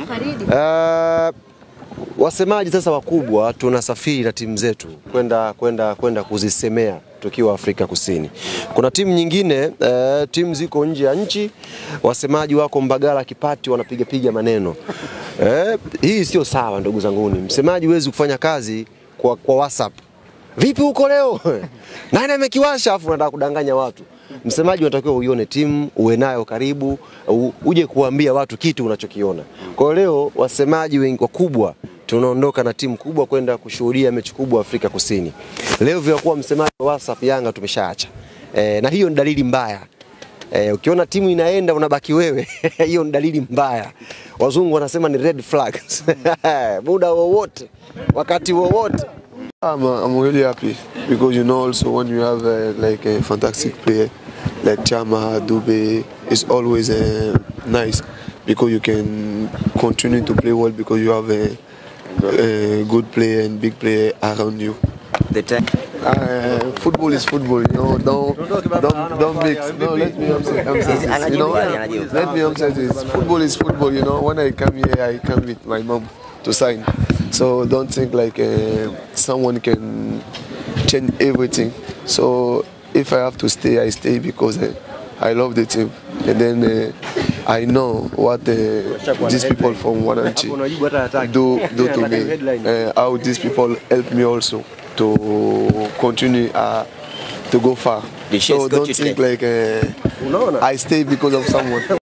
Uh, wasemaji sasa wakubwa tunasafiri na timu zetu kwenda kwenda kwenda kuzisemea tukiwa Afrika Kusini. Kuna timu nyingine uh, timu ziko nje ya nchi, wasemaji wako Mbagala Kipati wanapiga piga maneno eh, hii sio sawa ndugu zanguni. Msemaji huwezi kufanya kazi kwa, kwa WhatsApp. Vipi huko leo? Nani amekiwasha afu unataka kudanganya watu. Msemaji unatakiwa uione timu, uwe nayo karibu, u- uje kuambia watu kitu unachokiona. Kwa hiyo leo wasemaji wengi wakubwa tunaondoka na timu kubwa kwenda kushuhudia mechi kubwa Afrika Kusini. Leo vya kuwa msemaji wa WhatsApp Yanga tumeshaacha. E, na hiyo ni dalili mbaya. E, ukiona timu inaenda unabaki wewe, hiyo ni dalili mbaya. Wazungu wanasema ni red flags. Muda wowote, wakati wowote. I'm, uh, I'm really happy because you know also when you have uh, like a fantastic player like Chama Dube, it's always uh, nice because you can continue to play well because you have a, a good player and big player around you. The time. Uh, football is football, you know. Don't don't don't mix. No, let me answer. answer this, you know, let me answer this. Football is football, you know. When I come here, I come with my mom to sign. So don't think like uh, someone can change everything. So if I have to stay, I stay because uh, I love the team, and then uh, I know what uh, these people from Wananchi do do to me. Uh, how these people help me also to continue uh, to go far. The So chef's got don't you think today. like uh, Unaona? I stay because of someone.